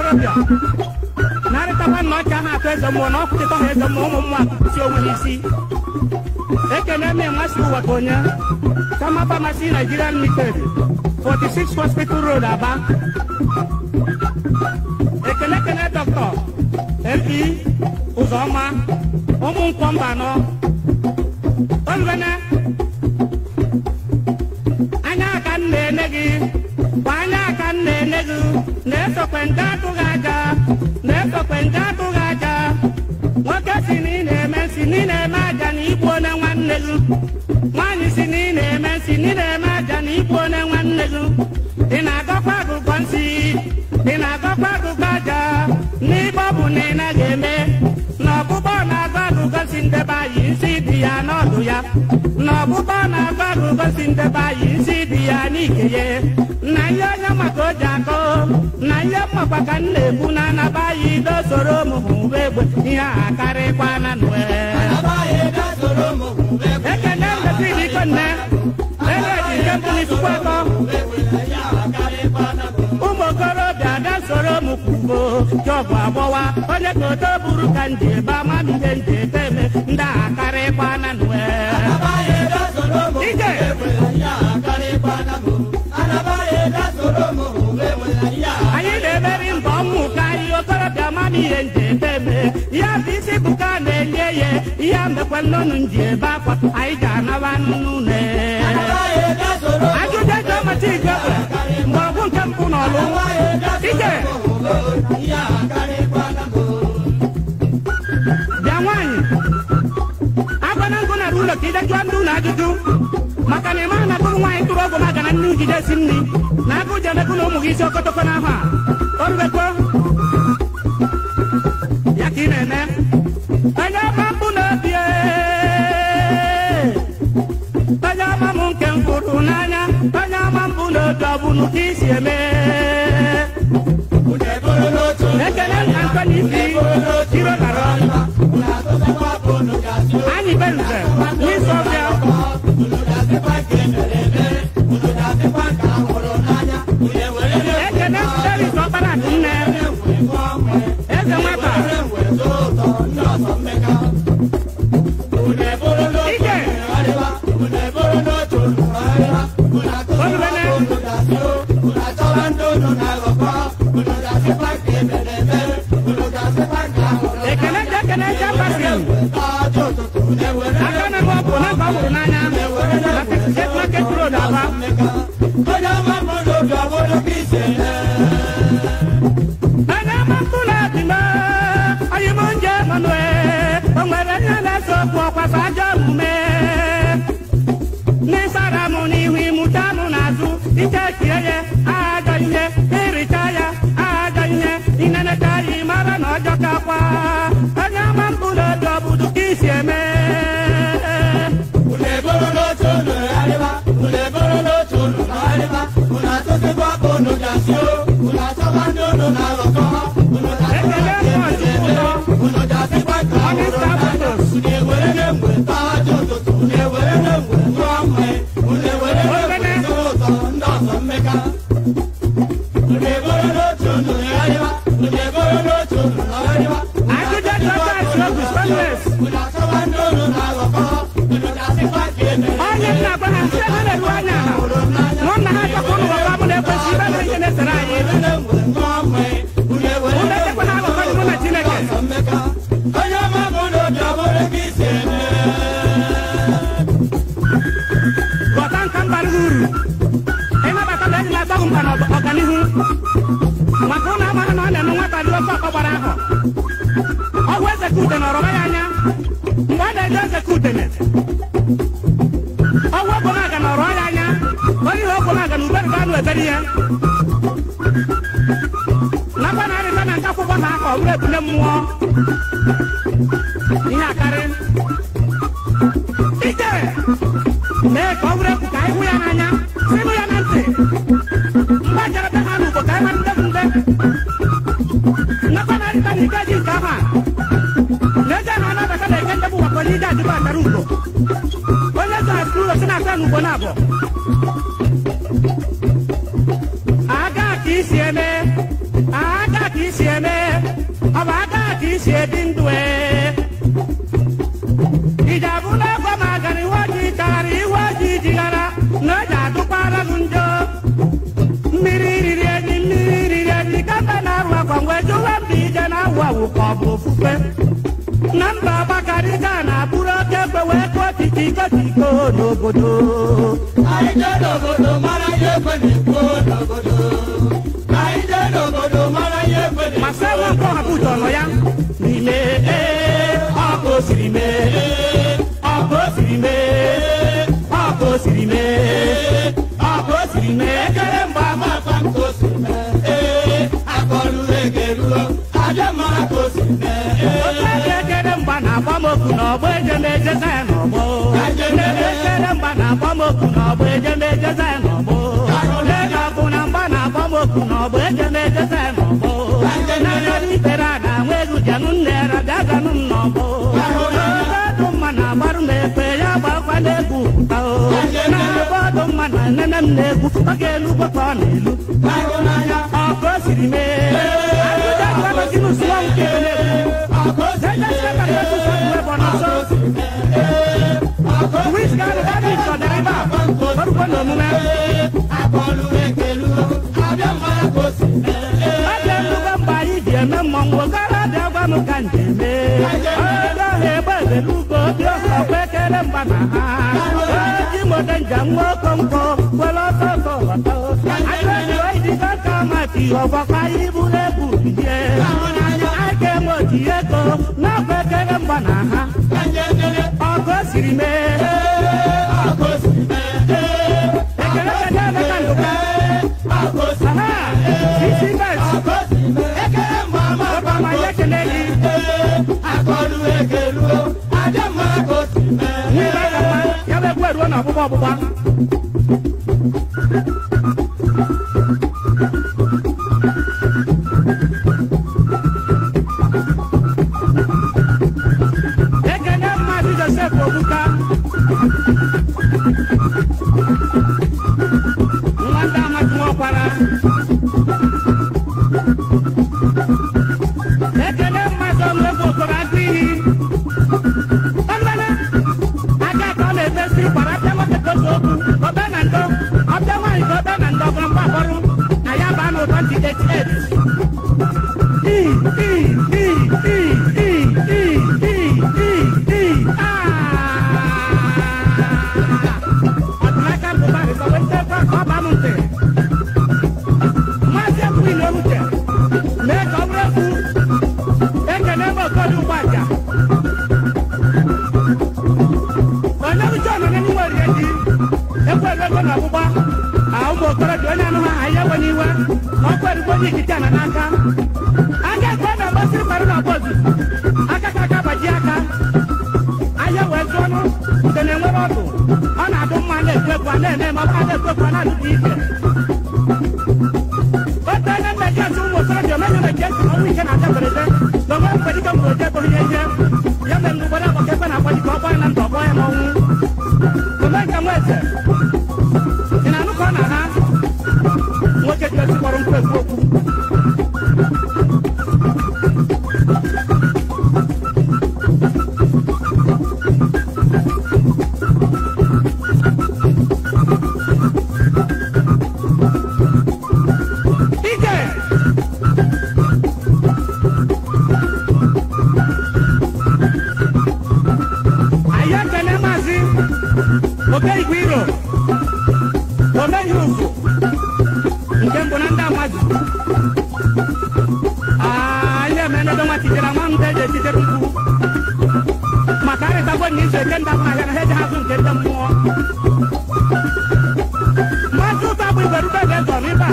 okorobịa narịtakwa nna ọcha ha atụ eze mmụọ na ọkwụchịta ha eze mmụọ ụmụ mmụọ si onwe ha isi ekene m enwasị ụwa ka onye Sama Pharmacy Nigeria Limited 46 Hospital Road Aba ekene ekene dọkịta mp ụzọma ụmụ nkwọ mba anọ olubene anya aka m na-ene gị kwa anya aka m na-ene gị na-esokwe ndị atụghị aja na-esokwe ndị atụghị aja nwoke si na ị na-eme si na ị na-eme aja na igbu onye nwanne gị nwaanyị si na ị na-eme si na ị na-eme aja na igbu onye nwanne gị ị na-agọkwa agụgọ nsị ị na-agọkwa agụgọ aja n'ibe ọ bụ na ị naghị eme na ọgbụgbọ na-agụ agụgọ si ndebe anyị nsị dị ya n'ọdụ ya na ọgbụgbọ na-agụ agụgọ si ndebe anyị nsị dị ya n'ike ya na ihe onye maka o ji akọ na ihe mmakwa ka m na-ekwu na anaba anyị dosoro ụmụ hụba egbe ihe a karịkwa na nwe ekene mbetiri iko nne eleji nke mbuli tukwu atọ ụmụ okorobịa ga soro m kwugo jọbụ agbọwa onye ka oto buru ka nji ebe ama m ihe nji ete eme ndị a karịkwa na nwe ije anyị na-emeri mbọ mmụka ihe okorobịa ama m ihe nji ete eme ya bụ isi bụ ka a na-enye ya ihe mekwa nnụnụ nji ebe akwa anyị ji anaba n'ụlọ ajụjụ ego mata igwe mgbọrọgwụ nke mpụ n'ọlụ ije bịa nwaanyị agwana ngụ nara ụlọ ka ide jụọ ndị ụlọ ajụjụ maka na ịmaghị na bụrụ nwaanyị tụrụ ọgwụ maka na nne ujide si nri na agụ ji emekụ na ụmụ gị isi okotoko n'ahụ a orubekwo ya ka ị na-eme onye ọma mbụ na-ebi onye ọma m nke m fụrụ n'anya onye ọma mbụ n'otu ọ bụ ka isi eme ekele nka nkwenye isi iro dara anyị benze n'isi ọbịa ekele steris ọkpara dị nne eze nwata ije olubene ekele je ekele je mbasi aka na m ọbụ na mba hụrụ n'anya jet market road aba onye ọma mkpụrụ adị m onye m nje manue o nwere ihe na-ese okwu ọkwasa ajọ omume n'ịsara m n'ihu ịmụta m n'azụ ike chie ya ajọ ihe ịrịcha ya ajọ ihe ineneta ya ịmara na ọjọ kakwa onye ọma mkpụrụ obi ọbụdụ ka isi eme ekele mmụọ ụlọ onye nta fotos ajụjụ jọtas ogu stainless onye nna gwa ha sị ha na-eru anya ala mụ na ha chọkwa ụnụ gwakwa mụ na-ekwesị ibe na ihe na-esere anyị ụlọ echekwa ha agụkọghị mụ na chineke ghọta nka mbara ha uru ịnabata na eji na-agbaghị mkpa na ọganihu maka ụlọ amaghị na ọ na-eme nwata dị ofe ọkọ gbara ahọ ọgwụ eze ka ude nọrọba ya anya mgbe ọ na-eje eze ka udene ọgwụ ogbonaga nọrọ ya anya onye ihe ogbonaga na ubere ga anụ ebere ihe nakwa na arịta na nke akwụkwọ ha akọ were ebule mmụọ ihe akarị ike mee ka ọ were ekwu ka anyị hụ ya n'anya sinụ ya na ntị mgbe jere be ha n'ugbo ka anyị mara nde bụ nde nakwa na arịta na ike ji nke ahụ a na-eje ha na-abata na eke ndebụ wakọ n'ije adịba akara ugbo onye zara sị ụlọ si na asa n'ugbo na abụọ aga ka isi eme aga ka ka isi eme ọ bụ aka ka isi ebi ndụ ee iji abụla ego ma gara iwe ojii chagara iwe ojii jighara na o ji adụkwara gị njọ mmiri riri enyi mmiri riri enyi kemgbe na-arụ akwa mgbe jụwa mba ije na-awụ awụ ka ọ bụ ofufe na mba ọgbakarịga na-abụrụ oke egbe wee kụọ titiko tiko n'obodo Anyị jee n'obodo mara ihe ekwe n'ikpo n'obodo. Anyị jee n'obodo mara ihe ekwe n'ikpo. ma sị nwa nke ọhapụ ụjọ nọ ya n'ime ee ọkụ o siri mee ọkụ o siri mee ọkụ o siri mee ọkụ o siri mee ekele mgbe ama Amafa nke o si mee. Ee, akọrụ ege ruo. Abịa mara ka o si mee. Ee, otu aka ekele mgba na-agba m okwu n'ọgbọ ejemejeza ya n'ọgbọ ekele mgba na-agba m okwu n'ọgbọ ejemejeza ya n'ọgbọ ego ọkụ na mgba na-agba m okwu n'ọgbọ ejemejeza ya n'ọgbọ n'anya ikpere a na-anwụ egwu jenụ nnera bịa ganụ m n'ọgbọ ọdụ mma na-agbarụ m ekpe ya gbakwa n'egwu pụta o na-agba ọdụ mma na nene m na-egwu ọ ga-elu gbakọ ọ na-elu ahụ n'anya. ọkụ o siri mee ajụjụ agbagozinụ sụọ nke na-egwu Akụ o si mee. Akụ o si mee. Ee, akụ o si n'omume akọrụ ege ruo. Abịa mara ka o si mee. Ee, oge nnukwu mgbe anyị ji eme mmọnwụ okorobịa gwa m ka nje mee oge ọha egbe ebelugo obi ọha ọkwa ekele mgba na ha oji mode njem nwa okonkwo were ọsọ ọsọ lọta ajụjụ oyidigo ka mati ọgbakwa anyị buru ebu bidie anyị ga-eme oti ego n'ọkwa ekele mgba na ha ka nje ekele. ọgụ o siri mee Ee, akụ o si mee. Ee, ekele kede emeka ndụka akụ o si aha isi bet akụ o si mee. Ekele mgbe ama ọba ma ya ekele gị akọrụ ege ruo. Abịa mara ka o si mee. n'ime aka mma ya bụ ekwe ruo n'ọgbụgba ọgbụgba ekele mmadụ josef obuka nwa ndị amadi nwakwara ekele mmadụ ọmụegwu okoro agụ iyi ọgbana aka ka ọ na-emesi kwara abịa nwoke ka oge okwu ọbịa na ndo ọbịa nwaanyị ka ọbịa na ndo ọbụrụ mgba akpọrụ na ya baa n'ụtọ ntị 88 ọdụmaka mbụba rịkọwetekwa ka ọ baa m ntị maazị ekwughị na owuche mee ka ọ bụrụ ekwu ekene ebe okodu ụgbọaja onye uche ọnọ n'enyi nwere ji ekwu ego na ọgbụgba a ụmụ okorobịa onye anụ ha ahịa enwe n'iwe na ọkwa erigbo onye ikike ana n'aka aka ekwe na mgbasịrị kparụ na bọọdụ aka ka aka gbaji aka ahịa wee zụọ ọnụ nke na-enwere ọdụ ọ na-adụ mma na-ekwu ekwu a na-eme ma ọ bụ na-ekwu ekwu a na-adụta ike otu onye mmejọ ntị ụmụ okorobịa omenye meji esi na ọnwụ ike na-acha mberede na onwe mkpedike mgbe oje bụrụ ihe ihe ya mere mgbe ụfọdụ agbaka ekwe na-agbaji ka ọ gbaa ya na ndụ ọgbọ ya n'ọnwụ ome nke nwa eze ị na-anụ ka ọ na ha nwoke ji osi kpọrọ nkwu ekwu okwu ike anyị ekele maazị okeigwe iro omeghị ugwu nke mbụ na ndị amazụ anyị emenedo nwa titere nwa ndị eji etitere mkpu maka arịtagwo na izu eke ndị ahịa na ha eji hazụ nke ndị mmụọ maazị ụtọ bụ igwerube ga-ezo n'ebe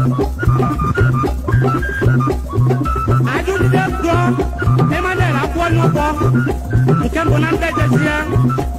a ajụjide gụọ Emmanuel akwụ onye ụgwọ nke mbụ na ndị ejezie